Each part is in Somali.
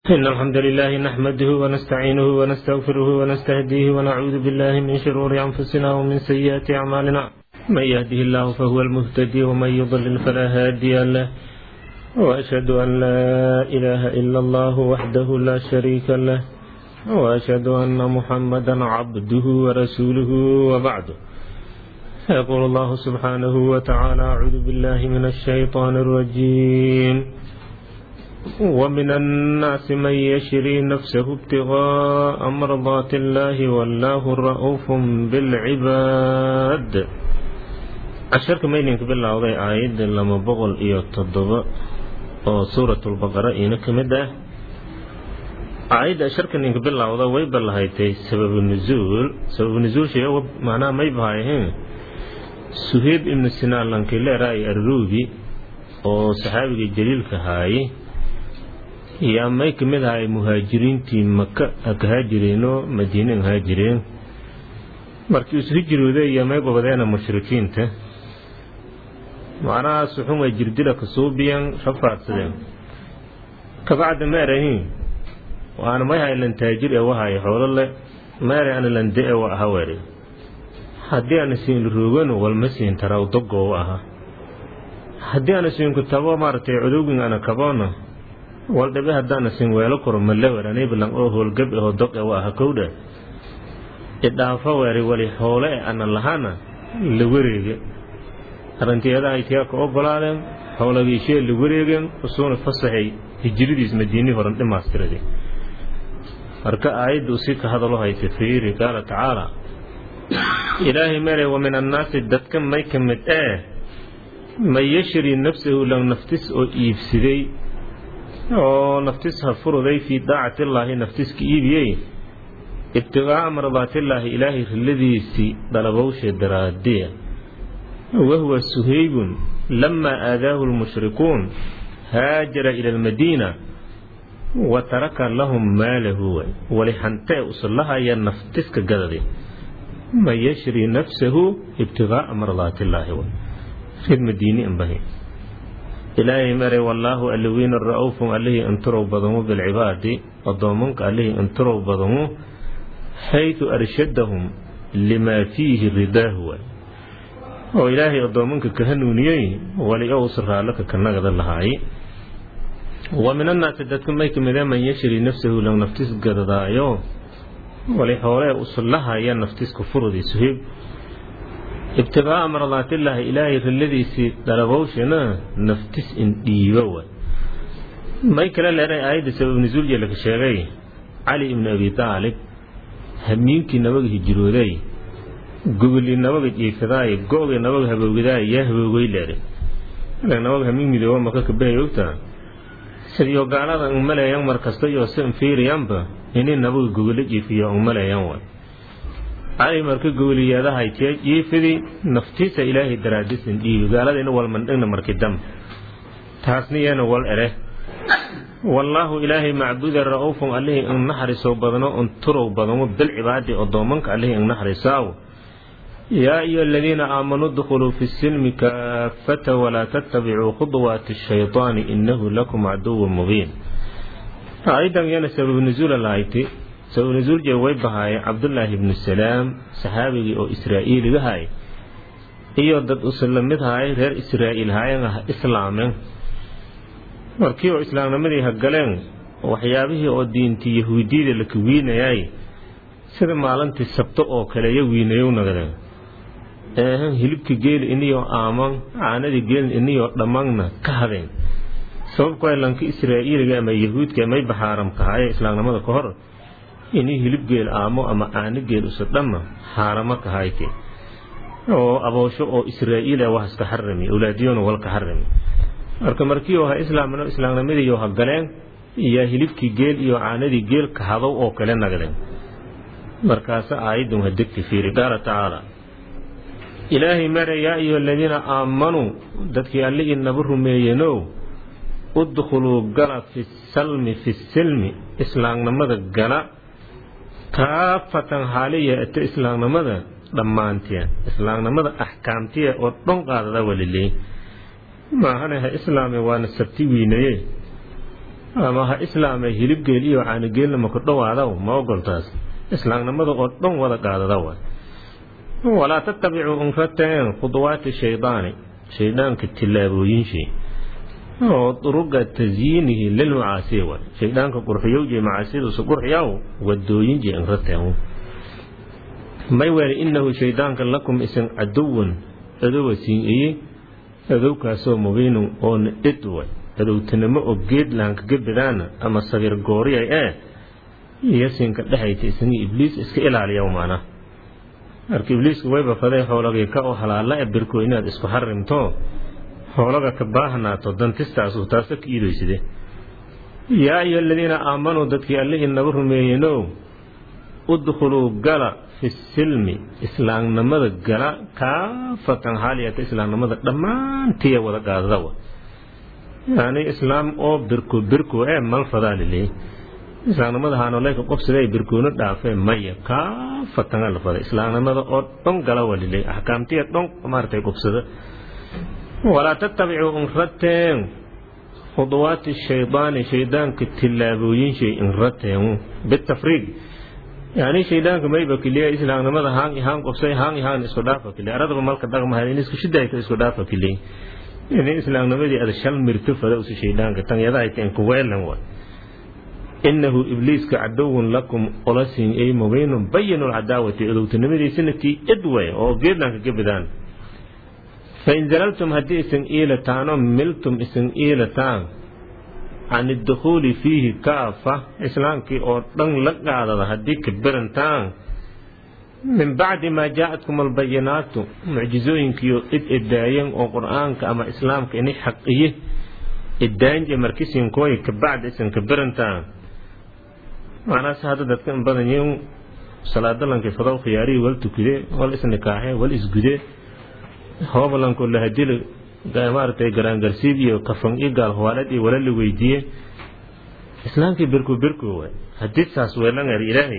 إن الحمد لله نحمده ونستعينه ونستغفره ونستهديه ونعوذ بالله من شرور أنفسنا ومن سيئات أعمالنا من يهده الله فهو المهتدي ومن يضلل فلا هادي له وأشهد أن لا إله إلا الله وحده لا شريك له وأشهد أن محمدا عبده ورسوله وبعد يقول الله سبحانه وتعالى أعوذ بالله من الشيطان الرجيم ومن الناس من يشري نفسه ابتغاء مرضات الله والله رؤوف بالعباد casharka maydinka bilowday aayadda lama boqol iyo toddoba oo suuratulbaqara iina ka mid ah aayadda asharka ninka bilowda way ballahaytay sababu nuzuul sababu nuzuulsha macnaha may bahayahin suheyb ibnu sinaan lankileera ay arruubi oo saxaabigii jaliilka haayay yaa may ka mid ahay muhaajiriintii maka ha ka haajireenoo madiine an haajireen markii isu hijrooday iyo may gobadeena mushrikiinta macnahaas wuxun way jirdila kasuubiyan rafaadsadeen kabacda meerahin waana may haylan taajir ee wahaye xoolo le meere ana lande e wa aha were haddii ana siin roogano walma siin taraw dogoo aha haddii ana siinku tabo maaragtay cudowgin ana kaboona wal dhabe haddaana sin weelo koro malewer anibilan oo howlgab ahoo dog e wa aha kowdha idhaafo weeri wali hoole e ana lahana la wareege arrinteedahay tiyaa ka ogolaadeen howlagiishee la wareegeen usuuna fasaxay hijradiis madiinii horan dhimaastirade marka aayadda usii ka hadalo haysa fiiri qaala tacaala ilaahay mere wa min annaasi dadka may ka mid ee man yashri nafsahu lan naftis oo iibsaday oo naftis ha furuday fii daacatillaahi naftiska iibiyey ibtiqaa'a mardaatillaahi ilaahay rilladiisii dalabowshe daraadiya wahuwa suhaybun lamaa aadaahu lmushrikuun haajara ila almadiina wa taraka lahum maalahu wali hantee usullahaya naftiska gadade man yashri nafsahu ibtiqaa'a mardaatillaahi reer madiini anbahi ilaahay mare wallaahu allawiina ra'uufun allihii inturow badamu bilcibaadi addoomanka allihii inturow badamu xaytu arshadahum limaa fiihi ridaahu oo ilaahay addoomanka ka hanuuniyey wali owsa raallaka ka nagada lahaay wa min annaasi dadka may ka midee man yashri nafsahu lang naftis gadadaayo wali xoolee usullahaya naftiska furudi suhib ibtiqaa'a mardaatillaahi ilaahay rilladiisii dalabowshana naftis in dhiibo wa may kale leeray aayadda sabab nusuul jeelaka sheegay cali ibnu abi taalib hamiinkii nabaga hijrooday gogolii nabaga jiifadaay go-gii nabaga habowgadaay yaa haboogay leeray nabaga hamiin midooba maka kabahay ogtaa sidiyo gaalada ang maleeyan mar kasta iyo si infiiriyanba inay nabaga gogolo jiifiyo ang maleeyan wa cali marka gogoliyaadahay tee jiifidi naftiisa ilaahay daraadisin dhiibi gaaladayna walmandhigna marki dam taasna yeena wal ere wallaahu ilaahay macbuda ra'uufun allihii ing naxarisow badno un turow badamo bilcibaadi addoomanka allihii ing naxarisaaw yaa ayuha aladiina aamanuu dkhuluu fi silmi kaafata walaa tattabicuu khuduwaati shayطaani inahu lakum caduwun mubiin aayaddan yana sabab nusuula lahayti sabab nusuul jee way bahaayeen cabdullaahi ibnu salaam saxaabigii oo israa'iiliga hay iyo dad usula mid haay reer israa'iil haayan ah islaameen markii oo islaamnimadii ha galeen waxyaabihii oo diintii yahuudiyada la kawiinayay sida maalintii sabto oo kale ya wiinayow nagadeen eehan hilibka geeli iniyoo aaman caanadii geelin iniyoo dhammangna ka hadeen sababku ay lanka israa'iiliga ama yahuudka may baxaaramka haye islaamnimada ka hor inii hilib geel aamo ama caano geel usa dhamma xaaramo ka hayke oo aboosho oo israa'iila wax iska xarami awlaadiyona walka xarami marka markii oo ha islaamno islaamnimadiiyo ha galeen iyaa hilibkii geel iyo caanadii geel ka hadow oo kale nagdeen markaasa aayadun ha degti fiiri qaala tacaala ilaahay mare yaa ayuha aladiina aamanuu dadkii alle inaba rumeeyenow udkhuluu gala fi salmi fi silmi islaamnimada gala kaafatan haaliya ata islaamnimada dhammaantiya islaamnimada axkaamtiya oo dhan qaadada waliley maahane ha islaame waana sabti wiinaye ama ha islaamay hilibgeel iyo caanigeelna maku dhowaadaw ma ogoltaas islaamnimada oo dhan wada qaadada wa walaa tattabicuu unrateen khuduwaati shaydaani shaydaanka tillaabooyinshay oo duruga tasyiinihi lilmacaasiya wa shaydaanka qurxiyowje macaasiyaduusa qurxiyaw wadooyinje inrateen may weele innahu shaydaanka lakum isan caduwan adowa siin iye adowkaasoo mubiinun oona ed way adowtanimo oo geedlahanka gebadaana ama sagiir gooriyay ee iyo siinka dhexayta isagii ibliis iska ilaaliya maana marka ibliiska wayba faday xoolagii ka oo halaala e birko inaad isku xarimto xoolaga ka baahnaato dantistaasu taasa ka iidoyside yaa ayuha aladiina aamanuu dadkii alle inaga rumeeyenow udkhuluu gala fi silmi islaamnimada gala kaafatan xaaliyata islaamnimada dhammaantiya wada qaadadawa yani islaam oo birko birko ee malfadaa liley islaamnimada haanoleyka qobsiday birkoono dhaafee maya kaafatan la fada islaamnimada oo dhan gala wa liley axkaamtiya dhan maaratay qobsada walaa tattabicuu inrateen khuduwaati shaydaani shaydaanka tillaabooyinshay inrateen bitafriiq yani shaydaanka mayba kiliya islaamnimada haan haan qobsay haan haan isku dhaafa kiliya aradaba malka dhaqmahay in isku shidayto isku dhaafa kiliya in islaamnimadii ada shal mirto fada usi shaydaanka tan yadaayta inku weelan wa inahu ibliiska cadowun lakum olasin ay mubiinun bayinu lcadaawati odowtanimadiisina tii ed way oo geedlanka gebadaan fain zalaltum haddii isan iilataanoo miltum isan iilataan can idukhuuli fiihi kaafa islaamkii oo dhan la qaadada haddii ka berantaan min bacdi maa jaa-atkum albayinaatu mucjizooyinkiio id edaayeen oo qur-aanka ama islaamka ini xaqiye edaanje markisinkooyi ka bacdi isan ka berantaan macnaas hadda dadka in badan yiin salaadalanki fadow khiyaarihii wal tukide wal isnikaaxe wal isgude hoobalanko lahadili maaragtay garaangarsiib iyo kafan iyo gaalhwaalad iyo wala la weydiiye islaamkii birku birku waay haddii saas weelangar ilaahay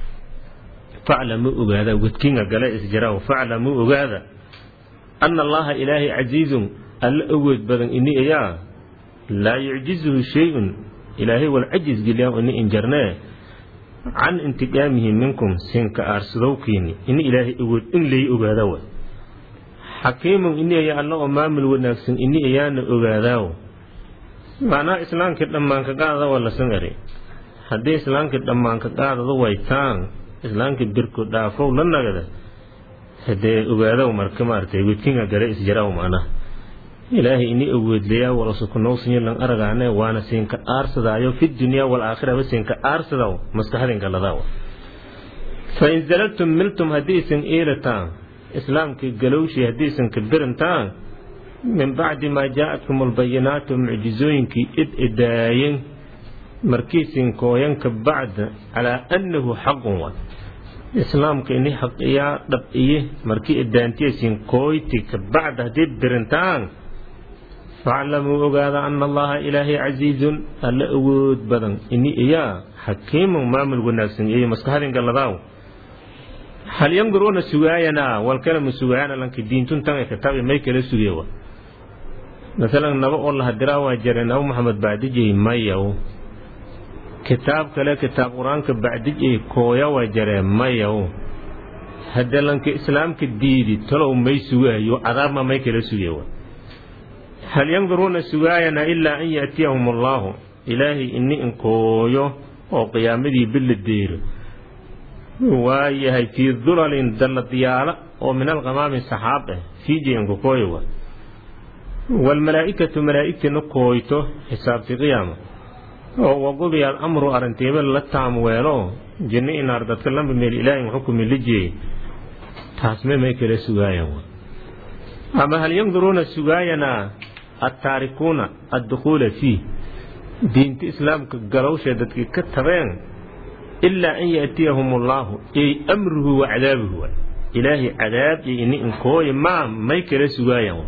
faclamuu ogaada wadkinga gale isjaraw faclamuu ogaada ana allaha ilaahay casiizun alla awood badan ini ayaa laa yucjizuhu shay-un ilaahay wal cajiz geliyaa ini injarnee can intiqaamihi minkum sinka aarsadowkiini ini ilaahay awood in lay ogaada way xakiimun ini ayaa alla oo maamul wanaagsan ini ayaana ogaadaaw macnaha islaamkii dhammaanka qaadada waa lasan eri haddii islaamkii dhammaanka qaadada waytaan islaamkii birku dhaafow la nagada hadee ogaadow marka maaragtay wedkinga gale isjaraw macnaha ilaahay ini awoodlayaa walasukunowsiyo lan aragaane waana siinka aarsadaayo fi dunyaa walaakhiraba siinka aarsadaw maskaxdinka ladaw fa in zalaltum miltum haddii isan iilataan islaamkii galowshii haddiisan ka berantaan min bacdi maa jaa-atkum albayinaatu mucjizooyinkii id idaayen markiisin kooyanka bacda calaa annahu xaqun wa islaamka ini xaqiyaa dhab-iye markii idaantiyaysin kooyti ka bacda haddii berantaan faclamuu ogaada ana allaha ilaahay casiizun alla awood badan ini iyaa xakiimun maamul wanaagsan iyo maskaxdin galladaaw hal yanduruuna sugaayanaa walkalama sugaayana lanka diintun tan kitaab may kala sugeewa masalan naba oo la hadiraa waa jare naba maxamed bacdijay mayaw kitaab kale kitaab qur-aanka bacdijay kooya waa jaree mayaw haddee lanka islaamka diidi talow may sugaayo cadaabma may kala sugeewa hal yanduruuna sugaayana ilaa an yaatiyahum allaahu ilaahay ini inkooyo oo qiyaamadii billa deero waayahay fii dulalin dalladiyaala oo min alqamaami saxaab ah fiijiyanku kooyowa waalmalaa'ikatu malaa'igtina kooyto xisaabti qiyaama oo waqudiya alamru arrintiiba la taamweelo jinno inaar dadka lamba meel ilaahin xukumi la jeeyey taasme may kala sugaayan ama hal yanduruuna sugaayanaa attaarikuuna addukhuula fiih diinta islaamka galowsha dadkii ka tabeen ilaa an yaatiyahum allaahu ey amruhu wa cadaabuhu ilaahay cadaab iyo ini inkooya maa may kala sugaayan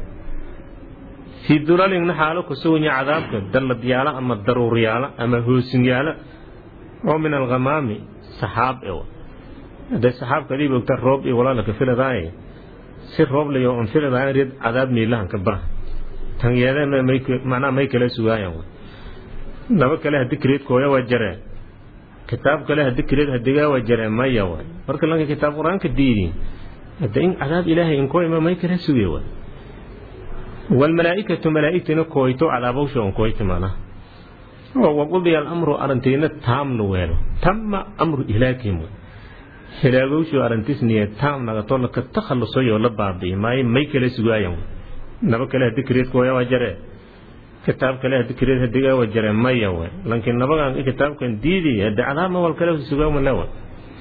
fii dulalingna xaalo kusuganya cadaabka dalladyaalo ama daruuryaalo ama hoosinyaalo oo min alkhamaami saxaab e hadee saxaabka adii ogta roob iyo walaalaka filadaaye si roob layo on filadaaye rid cadaab miilahanka bah tan yeedeen macnaha may kala sugaayan naba kale hadi kireed kooya waa jaree kitaab kale hadi kireed hadigaa waa jaree maya waay marka lanka kitaab qur-aanka diidi hadda in cadaab ilaahay inkoo ima may kala suge waay waalmalaa'ikatu malaa'igtina kooyto cadaabawsha on kooyti mana waqudiya alamru arrintiina taamna weelo tama amru ihlaakihim hilaagowshu arrintisniye taam nagato laka takhallusoyoo la baabi'i maayo may kala sugaayan naba kale hadi kireed kooya waa jaree kitaab kale hadi kireed hadigaa waa jaree maya waay lankiin nabagan kitaabkan diidi hadi cadaabma wal kale sugaamale waay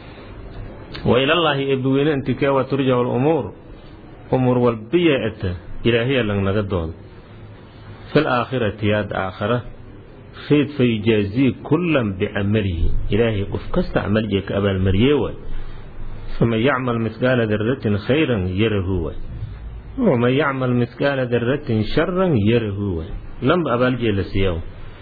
wailallaahi eebbaweyne intikee waa turjacu lumuur umuur walbiya ata ilaahiya langnaga dooda fil aakhirati yaad aakhara fayd fa yujaazii kullan bicamalihi ilaahay qof kasta camaljiga ka abaalmariyee waay faman yacmal mihqaala daratin khayran yarahu waay waman yacmal mihqaala daratin sharan yarahu waay lamba abaaljiga la siiya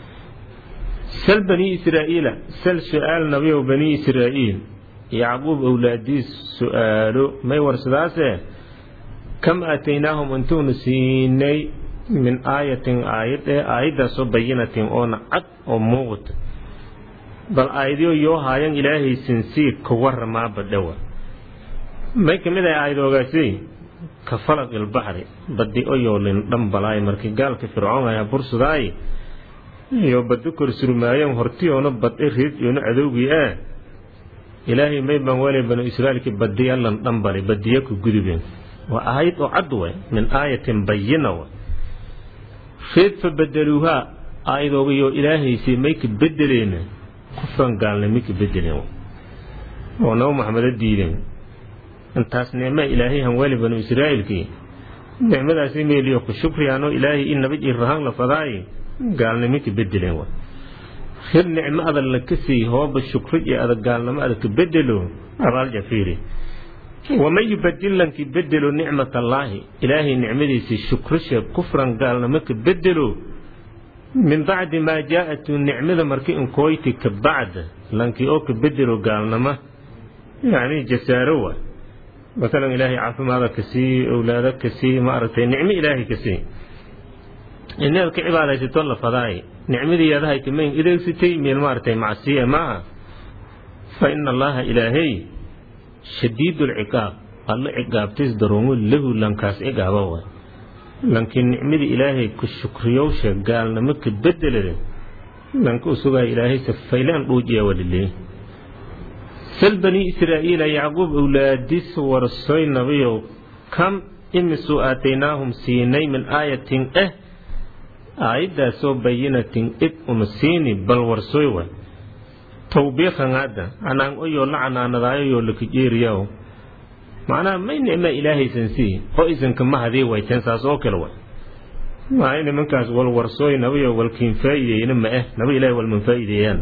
sal banii israa'iila sal su-aal nabiyow banii israa'iil yacquub owlaadiis su-aalo may warsadaase kam aataynaahum intuunu siinay min aayatin aayad ee aayaddaasoo bayinatin oona cad oo muuqata bal aayadyo yoo haayan ilaahay sinsii ka waramaaba dhowa may ka mid ahay aayadoogaasi ka falaq ilbaxri badi oyoolin dhambalaay markii gaalka fircoon ayaa bursudaay iyo badi kor surmaayan hortiyoona bad e reed yoona cadowgii ah ilaahay may baan wele banu israa'iilkii badiyalan dhambali badiya ku gudubeen waa aayad oo cad way min aayatin bayina way reed fa bedeluuhaa aayadoogayo ilaahaysay may ka bedeleena kufran gaalnimay ka bedeleen oo nabo maxameda diideen intaas nicma ilaahay hanweli banu israa'iilkii nicmadaasi meeliyo ku shukriyaanoo ilaahay in nabad ii rahaan la fadaaye gaalnimo ka bedeleen wa hir nicmo adag la ka siiy hooba shukri iyo adag gaalnimo adag ka bedelo abaal jafiiri waman yubadil lankii bedelo nicmat allaahi ilaahay nicmadiisii shukrisha kufran gaalnimo ka bedelo min bacdi maa jaa-atu nicmada marki inkooyti ka bacda lankii oo ka bedelo gaalnimo yacni jasaaro wa masalan ilaahay caafimaada ka sii owlaado ka sii maaragtay nicmo ilaahay ka sii inaad ka cibaadaysato la fadaay nicmadii adahay kamayn ideegsatay meel maaragtay macsiya maaha fa ina allaha ilaahay shadiidu lciqaab alla ciqaabtis daroomo lahu lankaas ciqaaba waay lankii nicmadii ilaahay ku shukriyowsha gaalnimo ka bedelade lanka u sugaaya ilaahay safaylaan dhuujiya waliley sal banii israa'iila yacquub owlaadis warsoy nabiyow kam imisuu aataynaahum siinay min aayatin eh aayaddaasoo bayinatin id uma siini bal warsoy wa tawbiikan hadda anaan oyoo la canaanadaayoyoo lakajeeriyaw macnaha may nicma ilaahaysan sii oo isanka ma hadii wayteen saas oo kale wa maa nimankaas wal warsooy nabiyo walkiin faa'ideeyna ma eh naba ilahay walman faa'ideeyaan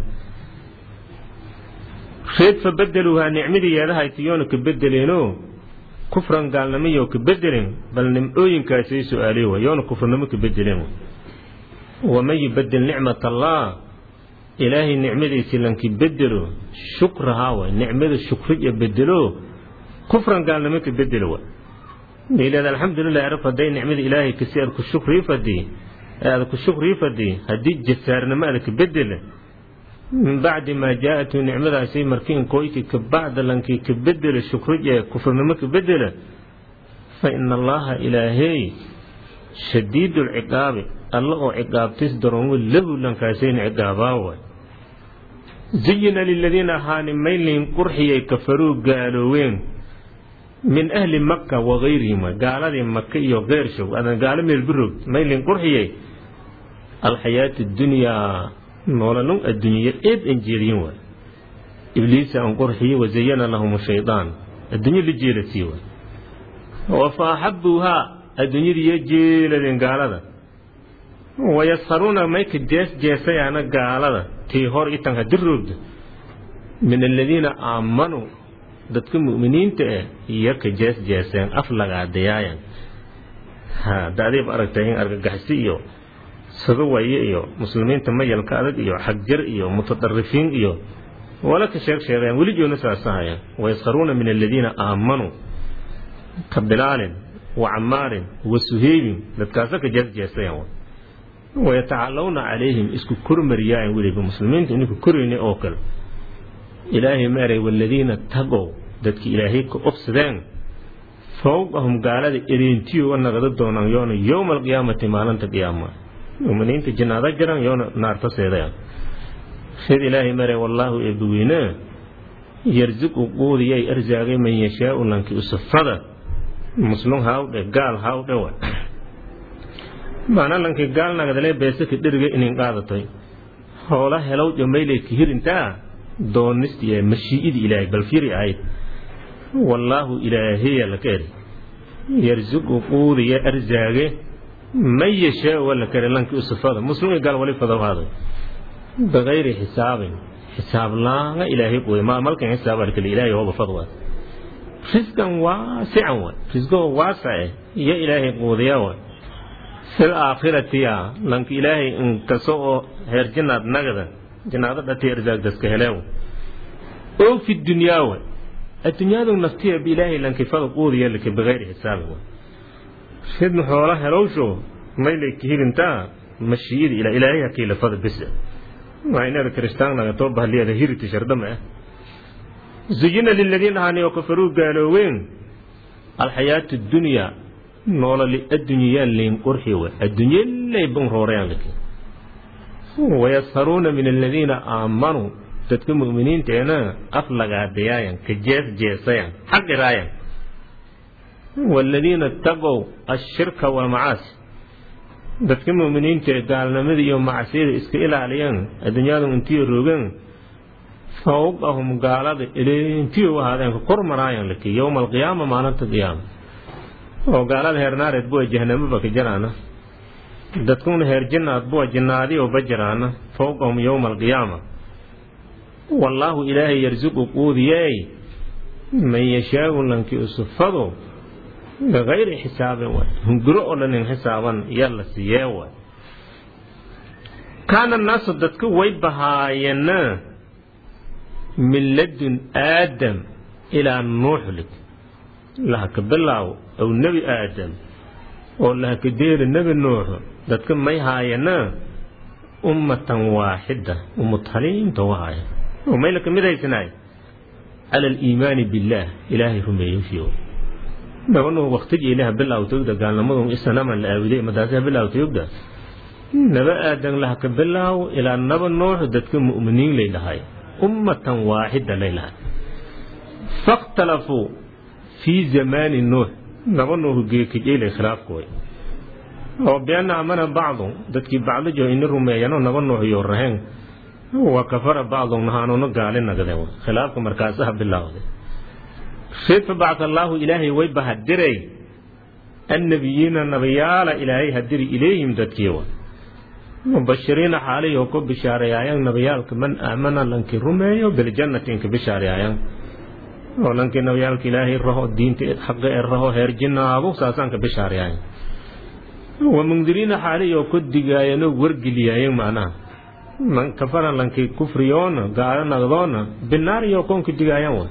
reed fa bedeluuhaa nicmadii yeedahaytiyoona ka bedeleenoo kufran gaalnimoyo ka bedeleen bal nimcooyinkaasay su-aaliy wa yoona kufranimo ka bedeleen waman yubadel nicmat allah ilaahay nicmadiisii lankii bedelo shukrahaa wa nicmada shukriya bedelo kufran gaalnimo ka bedelo wa miilaad alxamdulilah arab hadday nicmada ilaahay kasi aad ku shukrii fadii aad ku shukrii fadii haddii jasaarnimo aad ka bedela min bacdi maa jaa-atu nicmadaasi markii inkooykii ka bacda lankii ka bedela shukriya kufranimo ka bedela fa ina allaha ilaahey shadiidu lciqaabi alla oo ciqaabtis daroomo lahu lankaasayna ciqaabaa waay zuyina liladiina ahaani maylin qurxiyay kafaruu gaalooween min ahli maka wagayrihim gaaladii maka iyo keyrshow adan gaalo meelbiroog maylin qurxiyay alxayaatu dunyaa nololun addunya eed an jeediyin waay ibliisa an qurxiye wazayana lahum shaydaan addunyo la jeelasii waay wa fa axabuuhaa adduunyadiiyo jeeladeen gaalada wayasharuuna mayka jees jeesayaana gaalada tii hor itan hadi roogda min aladiina aamanuu dadka mu'miniinta ah iyo ka jees jeeseen af lagaadayaayan ha daadiib aragtay in argagaxsi iyo sagawaye iyo muslimiinta mayalka adag iyo xagjar iyo mutadarifiin iyo wala ka sheeg sheegayaan weli joona saasahayaan wayasharuuna min aladiina aamanuu ka bilaalin wa camaarin wa suheybin dadkaasa ka jees jeesayaan wayatacalawna calayhim isku kormariyaayan weliba muslimiinta ininku korayna oo kale ilaahay ma eray waladiina tagow dadki ilaahay ka obsadeen fowqahum gaalada ereentiyo wa naqda doonaan yoona yowma alqiyaamati maalinta qiyaama muminiinta jinaada jiran yoona naarta seedaya sid ilaahay mare wallaahu eebbaweyne yarziqu quudiyay arsaagay man yashaau lanki usafada muslum hawdhe gaal hawdhe wa maana lanki gaal nagadale beesaka dheriga inin qaadatay hoola helow dhamaylay ka hirintaa doonist iyo mashii'idi ilaahay bal firi ahayd wallaahu ilaahiya laka eri yarziqu quudiya arsaage man yashaau wala kare lanki usafada muslum gaal wali fadowhaaday bikayri xisaabin xisaab laanga ilaahay quudiya ma malkan xisaab arkale ilaahay hooba fadwa risqan waasican wa risqoo waasace iyo ilaahay quudiya wa fil aakhiratiya lanka ilaahay inkaso oo heer jinaad nagada jinaado dhati arsaagdaska heleew oo fi dunyaa wa addunyadu naftiya biilaahay lankifada quudiya laka bikayri xisaabin wa ridna xoola helowsho maylay kahirintaa mashiiyada ila ilaahay hakiilafada bisa waa inaad kiristaannaga too bahliyada hiriti shardama ah zuyina liladiina haaniyo kafaruu gaalooween alxayaatu dunyaa noololi addunyayaan leyn qurxi wa adduunye lay ban roorayaan laki wayasharuuna min aladiina aamanuu dadka mu'miniinteena af lagaadayaayan ka jees jeesayan xaqiraayan waaladiina taqow ashirka walmacaasi dadka mu'miniinta ee gaalnimada iyo macsiyada iska ilaaliyeen adduunyadu intiyo roogeen fawqahum gaalada intiyo u ahaadeen ka kor maraayan laki yowma alqiyaama maalinta qiyaama oo gaalada heer naareed buwa jahanamaba ka jaraana dadkuna heer jinnaad buwa jinnaadiyo ba jaraana fawqahum yowma alqiyaama wallaahu ilaahay yarsiqu quudiyey man yashaau lanki usufado bikayri xisaabin waay hunguro oo dhan in xisaaban yaa la siiyee waay kaana naasu dadka way bahaayena min ladun aadam ilaa nuuxlig lahaka bilaaw ow nebi aadam oo lahaka deeri nebi nuuxu dadka may haayena ummatan waaxida umutaliinta wahaaya oo mayla ka mid haysanaay cala aliimaani billaah ilaahay rumeeyoshiiw nabanu waktigi ilaah bilawtogda gaalnimadu isanaman la aawiday madaasa bilawtogda naba aadan lahaka bilaaw ilaa naba nuux dadka mu'miniin lay dhahay ummatan waaxida lay lahay fakhtalafuu fii zamaani nuux naba nuuhu geekijilay khilaafkooy oo bianna amana bacdu dadkii bacdijo ini rumeeyano naba nuux iyo raheen wa kafara bacdu nahaanuna gaali nagde khilaafka markaasaha bilawday sid fabacd allaahu ilaahay way bahadiray annabiyiina nabiyaala ilaahay hadiri ilayhim dadkiiwa mubashiriina xaaliyo ku bishaarayaayan nabiyaalka man aamana lankii rumeeyo biljannati inka bishaarayaayan oo lankii nabiyaalka ilaahay raho diinta xaqa ee raho heer jinnaadu saasaanka bishaarayaayan wa mundiriina xaaliyo ku digaayanoo wargeliyaayan macnaha man kafara lankii kufriyoona gaalo nagdoona binaariyo koonka digaayan wa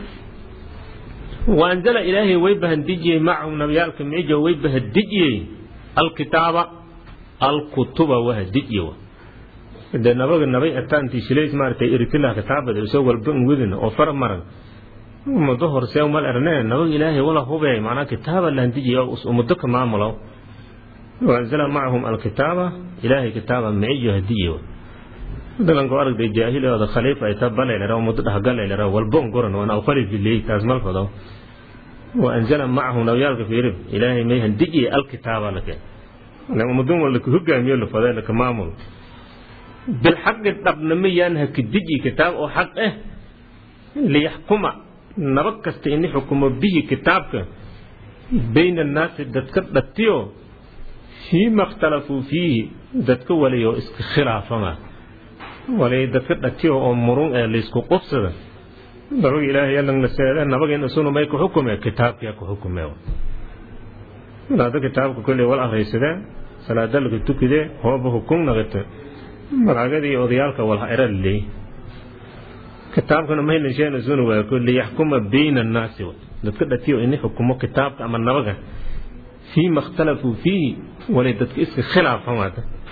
waanzala ilaahay way bahadijiyey macahum nabiyaalka mijo way bahadijiyey alkitaaba alkutuba wahadijiye de nabaga nabay ataantii shilays maaragtay iritilah kitaabada isoo walba wedin oo far maran muddo horsee mal erne nabaga ilaahay wala hubey macnaa kitaaba lahandijiye oo muddo ka maamulo waanzala macahum alkitaaba ilaahay kitaaba miyo hadijiye dalanko aragday jaahilooda khaliif ay ta balaylera muddo dhahgalaylera walbon goran wana khaliifiley taas malfado wa anzala macahu nabyaalka fiirib ilaahay may handijiye alkitaaba lake ummadun wala ka hogaamiyo la fadee laka maamul bilxaqi dhabnama yaan haka diji kitaab oo xaq ah liyaxkuma naba kasta ini xukumo bihi kitaabka bayna annaasi dadka dhatiyo fiima ikhtalafuu fiihi dadka walayo iska khilaafama walay dadka dhatiyo oo murun ee laysku qubsada nabaga ilaahay yalan la seede nabageen isuna may ku xukume kitaabkiya ku xukume walaada kitaabka kolley wal akhriysade salaada laga tukide hooba hukun naqite malaagadii odayaalka walha era laleey kitaabkana mahaylan sheen isuna waa ko liyaxkuma bayna annaasi dadka dhatiyo ini xukumo kitaabka ama nabaga fiima ikhtalafuu fiihi walay dadka iska khilaafamaada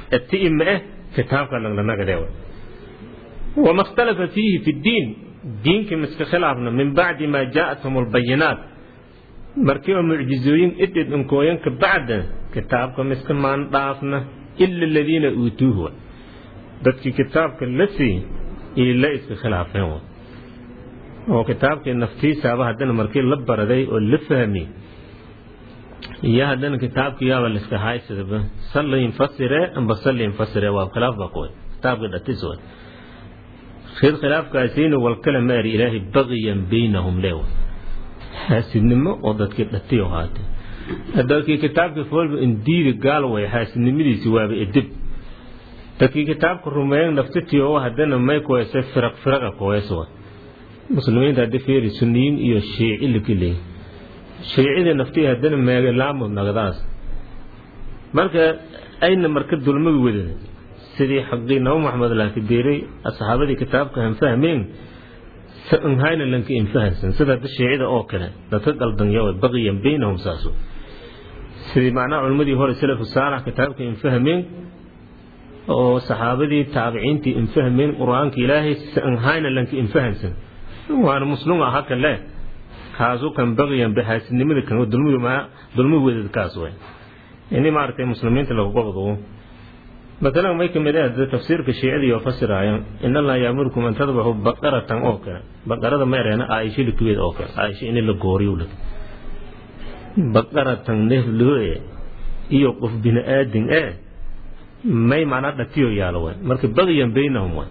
ati ma eh kitaabka langnagade wama ikhtalafa fiihi fi ddiin diinkii miska khilaafna min bacdi maa jaa'athum albayinaat markii oo mucjizooyin idhid inkooyanka bacda kitaabka miska maan dhaafna ila aladiina uutuuhu dadkii kitaabka la sii ila iska khilaafeen oo kitaabkii naftiisaaba haddana markii la baraday oo la fahmi iyo haddana kitaabkii yaaba liska haysadaba sallin fasire amba sallin fasire waa khilaaf baa kuway kitaabkii dhatis way khid khilaafkaasiina walkala maari ilaahay baqiyan baynahum leewa xaasidnimo oo dadkii dhatiyo haatay dadkii kitaabkii foolba indiidi gaal way xaasidnimadiisi waaba edib dadkii kitaabka rumeeyan naftitiyo haddana may kuwayse firaq firaqa kuways wa muslimiinta haddi fiiri sunniyiin iyo shiici lakiley shiicida naftii haddana meegalaamud nagdaas marka ayna marka dulmagi wadada sidii xaqii nabo maxamed laaki deeray asxaabadii kitaabka han fahmeen hayna lanka infahansan sida hadda shiicida oo kale dadka qaldanyawa baqiyan baynahum saaso sidii macnaha culimmadii hore salafu saalax kitaabka infahmeen oo saxaabadii taabiciintii infahmeen qur-aanka ilaahay hayna lanka infahansan waana muslim aha kan leh kaasu kan baqiyan baxaasidnimada kan dulmi wedad kaas way ini maaragtay muslimiinta lagu qabdo مثلا ما يكمل هذا تفسير كشيعي يفسر آية إن الله يأمركم أن تذبحوا بقرة أوكا بقرة ما يرينا عايشة لكويت أوكا عايشة إن اللي لك بقرة نهلو iyo qof bini aadin eh may macnaa dhatiyo yaalo way marka baqyan baynahum way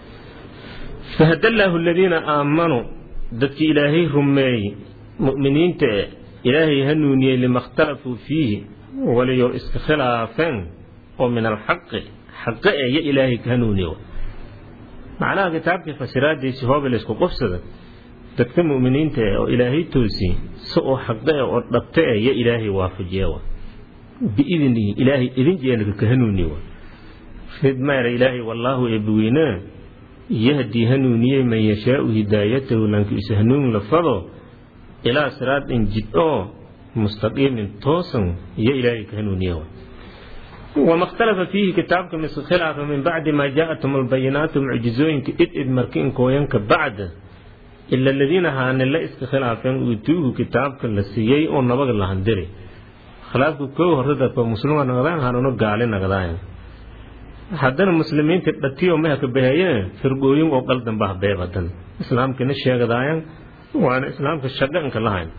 fahadallahu aladiina aamanuu dadkii ilaahay rumeeyey mu'miniinta eh ilaahay hanuuniyey lima ikhtalafuu fiihi waliyo iska khilaafeen oo min alxaqi xaqe e yo ilaahay ka hanuuniyo macnaha kitaabkii fasiraadiisi hoobe laysku qofsada dadka mu'miniinta eh oo ilaahay toosiye si oo xaqe e oo dhabte e yo ilaahay waafajiye biidnihi ilaahay idin jeenaka ka hanuuniye ridmayra ilaahay wallaahu eebiweynaa yahdii hanuuniyey man yashaau hidaayatahu lankiisa hanuun lafado ilaa siraadin jid oo mustaqiimin toosan iyo ilaahay ka hanuuniye wama ikhtalafa fiihi kitaabka miska khilaafa min bacdi maa jaa'atum albayinaatu mucjizooyinka id id markiinkooyanka bacda ila aladiina haane la iska khilaafeen uutuuhu kitaabka la siiyey oo nabaga lahandiri khilaafka koo horta dadka muslima nagdaan hanuno gaali nagdaayan haddana muslimiinta dhatiyo maha ka bahayeen firgooyin oo qaldan bah beeb hadan islaamkina sheegadaayan waana islaamka shaqanka lahayn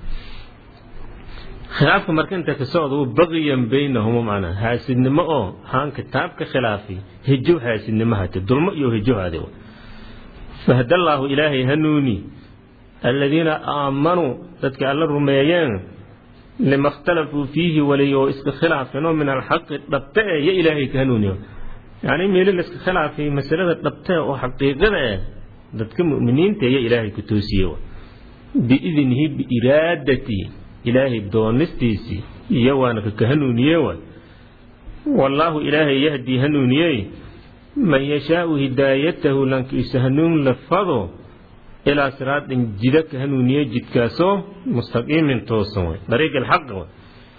khilaafka marka inta ka socda uu baqiyan baynahum macnaa haasidnimo oo haan kitaabka khilaafi hijo haasidnimo hate dulmo iyo hijo hade fahdallaahu ilaahay hanuuni aladiina aamanuu dadka alla rumeeyeen lima ikhtalafuu fiihi waliyo iska khilaafeenoo min alxaqi dhabte e yo ilaahay ka hanuuniyo yacni meeli la iska khilaafay masalada dhabte oo xaqiiqada eh dadka mu'miniinta iyo ilaahay ku toosiye biidnihi biiraadati ilaahay doonistiisii iyo waana kaka hanuuniye waay wallaahu ilaahay yahdii hanuuniyey man yashaau hidaayatahu lankiisa hanuun lafado ilaa siraadin jida ka hanuuniye jidkaasoo mustaqiimin toosan way dariiq alxaq way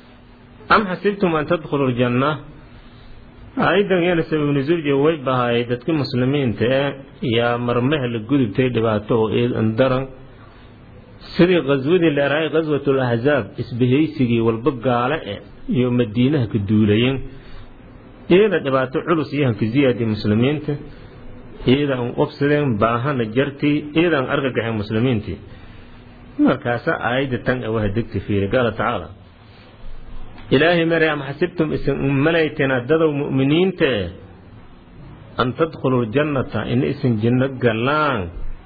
am xasibtum an tadkhulu ljanna aayadan yana sabab nusuulje way bahaayay dadka muslimiinta ee yaa marmaha la gudubtay dhibaato oo eedan daran sidii qaswadii leerahay qaswatul ahzaab isbahaysigii walba gaale e iyo madiinaha ka duulayeen iyada dhibaato culus iyo hanka ziyaadi muslimiinta iyada an qobsadeen baahana jartii iyada an argagaxeen muslimiintii markaasa aayadda tan waha degta fiiri qaala tacaala ilaahay mare am xasibtum isin malayteen dadow mu'miniinta eh an tadkhuluu ljannata in isin janno galaan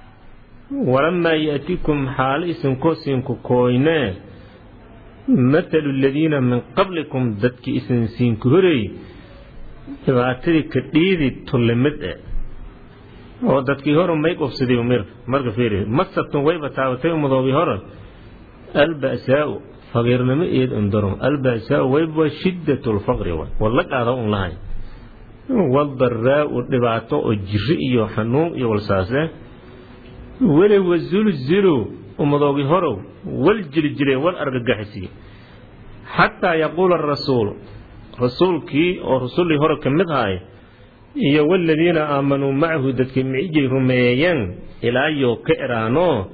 walamaa yaatikum xaalo isinkoo siinku kooynee mathalu aladiina min qablikum dadkii isin siinku horey dhibaatadii ka dhiidi tullimid e oo dadkii hore may qobsaday mir marka fiiri masatun wayba taabatay umadoobii hore alba'saa'u faqiirnimo eed indaro alba'saa'u wayba shiddatu lfaqri walla qaada un lahayn waldaraa'u dhibaato oo jiri iyo xanuun iyo walsaase weli wazulzilu ummadoogi horow wal jiljile wal argagaxisiye xataa yaquula arasuulu rasuulkii oo rusullii hore ka mid ahay iyo waladiina aamanuu macahu dadkii micigay rumeeyeen ilaa yoo ka eraano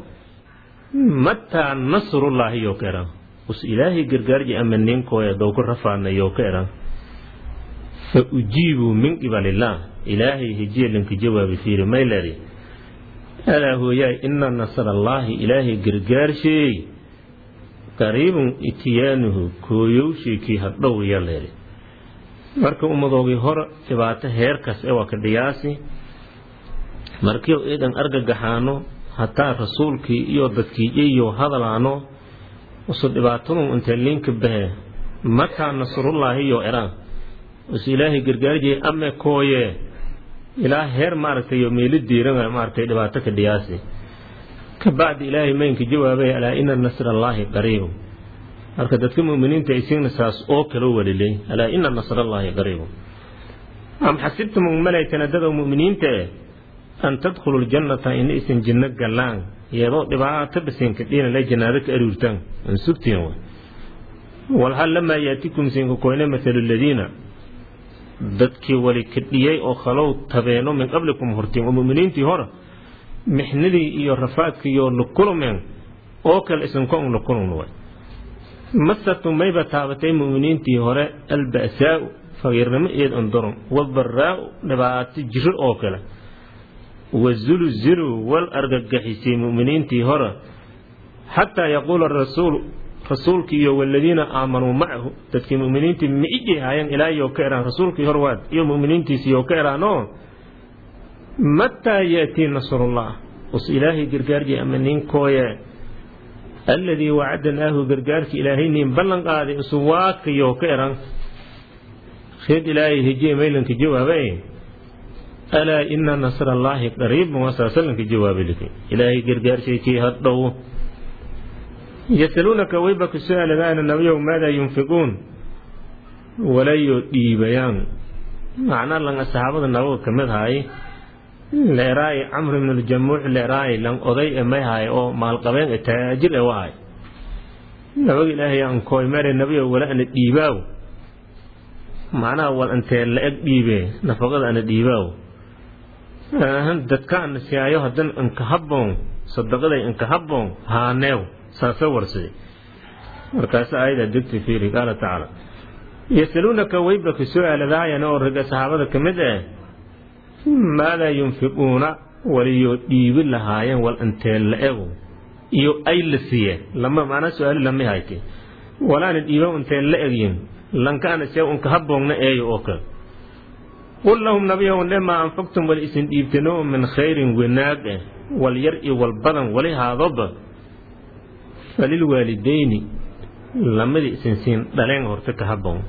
mataa nasrullaahi yoo ka eraan us ilaahay gargaarji ama ninkooya dowku rafaadna yoo ka eraan fa ujiibuu min qibalillaah ilaahay hejiya linka jawaabi fiiri mayleri alaa hooyaay ina nasrallaahi ilaahay gargaarsheey qariibun itiyaanuhu kooyowshii kii hadhow yaleeri marka ummadoogii hore dhibaato heerkaas ee waa ka dhiyaasi markii iidan argagaxaano hataa rasuulkii iyo dadkii iyo hadalaano usu dhibaatadu intee liinka bahe mataa nasrullaahi iyo eraan us ilaahay gargaarjiyay ame kooye ilaa heer maaragtay iyo meelo diiran maaragtay dhibaato ka dhiyaasi ka bacdi ilaahay maynka jawaabay alaa ina nasrallaahi qariibu marka dadka muminiinta isiina saas oo kala walilay alaa ina nasrallaahi qariibu am xasibtum malaytana dada muminiinta eh an tadkhulu ljannata in isan jinno gallaan iyadoo dhibaato basinka dhiinale jannaado ka aruurtaan an sugtiin wa walhal lamaa yaatikum sinka koyne mathalu ladiina dadkii wali kadhiyey oo khalow tabeeno min qablikum hortiin oo muminiintii hore mixnadii iyo rafaadkii iyo lukulumeen oo kale isinka un lukulumn way masatu mayba taabatay muminiintii hore alba'saau faqiirnimo eed andoron wabaraau dhibaato jiro oo kale wazulziluu wal argagaxisay muminiintii hore xataa yaquula rasuul rasuulkii iyo waladiina aamanuu macahu dadkii muminiintii micijay haayeen ilaa iyo ka eraan rasuulkii hor waad iyo muminiintiisi iyo ka eraanoo mataa yaatii nasrullah us ilaahay gargaarji ama ninkooye alladii wacadnaahu gargaarki ilaahay nin ballan qaaday isu waakayo ka eran khid ilaahay hejiye maylanka jawaabay alaa ina nasra allaahi qariibun wasaasalanka jawaabi liki ilaahay gargaarshaykii hadhow yasaluunaka wayba ku su-aaladaana nabiyow maadaa yunfiquun walayo dhiibayaan macnaa langa saxaabada nabaga ka mid haay leeraay camr ibn ljamuuc leeraay lan oday e may haay oo maalqabeen e taajir e wahay nabaga ilaahay aan kooy mare nabiyo wala ana dhiibaaw macnaha wal antee la-eg dhiibe nafaqada ana dhiibaaw dadka ana siyaayo haddan inka habboon sadaqaday inka habboon haaneew saasa warsaday markaas aayada degta fiiri qaala tacaala yasaluunaka wayba ku su-aaladaayana oo raga saxaabada ka mid eh maadaa yunfiquuna waliyo dhiibi lahaayeen wal antee la-ego iyo ay la siiyeen lama macnaa su-aali lama hayte walaana dhiiba intee la egyin lankaana see unka habboogna eeyo oo kale qul lahum nabiyow dhe maa anfaqtum wali isin dhiibtano min khayrin wanaag eh wal yar iyo wal badan wali haadoba falilwaalidayni lamadii isin siin dhaleen horta ka habboon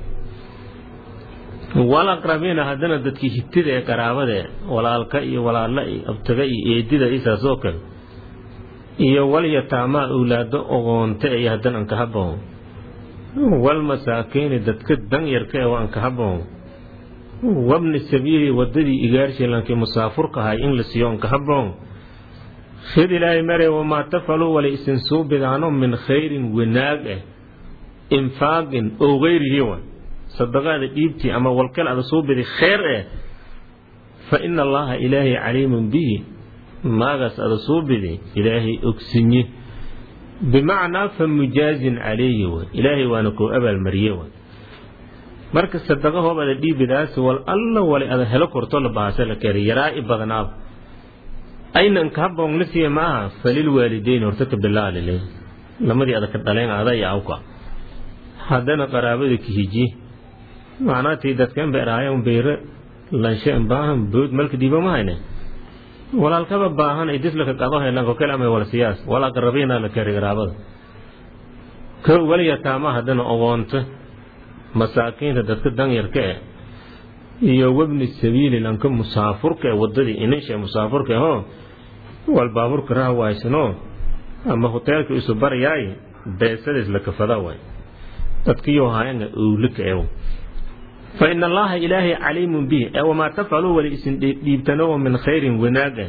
wal aqrabiina haddana dadkii higtida ee qaraabadae walaalka iyo walaalla iyo abtaga iyo eedida isaas oo kale iyo wal yataamaa awlaado ogoonta iyo haddana anka habboon wal masaakiini dadka danyarka ee waa anka habboon wabni sabiili wadadii igaarshilankii musaafurka ahay in la siiyo anka habboon khid ilaahay mare wamaa tafaluu wala isin suubidaano min khayrin wanaag eh infaaqin oo gayrihi wa sadaqaada dhiibtii ama walkal ada suubidi kheyr eh fa ina allaha ilaahay caliimun bihi maagaas ada suubidi ilaahay ogsinye bimacnaa fa mujaazin calayhi wa ilaahay waana koo abaalmariye wa marka sadaqa hoob ada dhiibidaas wal alla wali ada helo korto la bahase la keeri yaraa-i badnaab aynan ka habboon la siiya ma aha falil waalideyn horta ka bilaalile lamadii ada ka dhaleen ada iyo awka haddana qaraabada kahiji macnaa tii dadkan beeraayan beyre lanshe baahan bood malka dhiibo ma hayne walaalkaba baahan ay dislaka qado helan ko kale ama wala siyaas wala qarabiina la kari qaraabada ko waliya taama haddana ogoonta masaakiinta dadka danyarka eh iyo wabni sabiili lanka musaafurka ee wadadii inisha musaafurka ho wal baaburka raha waaysano ama hoteelka isu barayaay beesadays la kafada waay dadkiyo haayanga owlika ew fa ina allaha ilaahay caliimun bih ee wamaa tafcaluu wali isin dhiibtano min khayrin wanaaga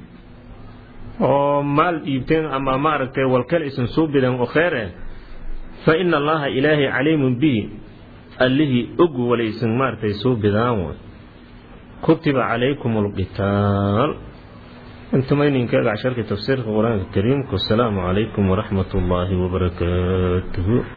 oo maal dhiibteen ama maaragtay walkale isin suubidan oo kheyr eh fa ina allaha ilaahay caliimun bihi allihii og walaysan maaragtay soo bidaan way kutiba calaykum alqitaal intumayninkeega casharkii tafsiirka qur-aanka kariimka wasalaamu calaykum waraxmat ullaahi wabarakaatuhu